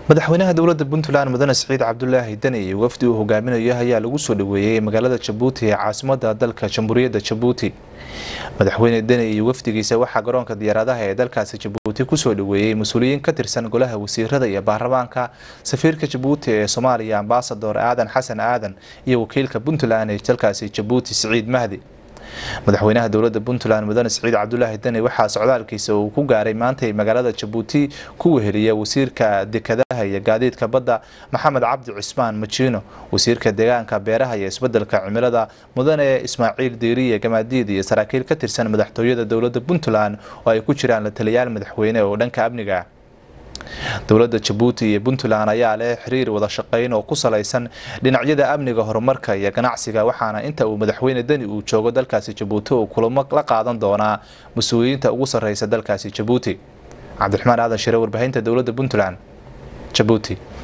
madaxweynaha dowlada puntland mudane siciid cabdulaahi dani iyo wafdi uu hogaaminayo ayaa lagu soo dhaweeyey magaalada jabuuti ee caasimada dalka jamhuuriyadda jabuuti madaxweyne deni iyo wafdigiisa waxaa garoonka diyaaradaha ee dalkaasi jabuuti kusoo dhaweeyey mas-uuliyiin ka tirsan golaha wasiirada iyo baarlamaanka safiirka jabuuti ee soomaaliya ambasador aadan xasan aadan iyo wakiilka puntland ee dalkaasi jabuuti siciid mahdi madaxweynaha dowlada puntland mudane siciid cabdulaahi deni waxaa socdaalkiisa uu ku gaaray maantay magaalada jabuuti ku weheliya wasiirka dekadaha iyo gaadiidka badda maxamed cabdi cismaan majiino wasiirka deegaanka beeraha iyo isbedelka cimilada mudane ismaaciil diiriye gamaadiid iyo saraakiil ka tirsan madaxtooyada dowlada puntland oo ay ku jiraan la taliyaal madaxweyne oo dhanka amniga dowlada jabuuti iyo puntland ayaa leh xiriir wada shaqeyn oo ku salaysan dhinacyada amniga horumarka iyo ganacsiga waxaana inta uu madaxweyne deni uu joogo dalkaasi jabuuti uu kulamo la qaadan doonaa mas-uuliyiinta ugu sarreysa dalkaasi jabuuti cabdiraxmaan aadan shire warbaahinta dowlada puntland jabuuti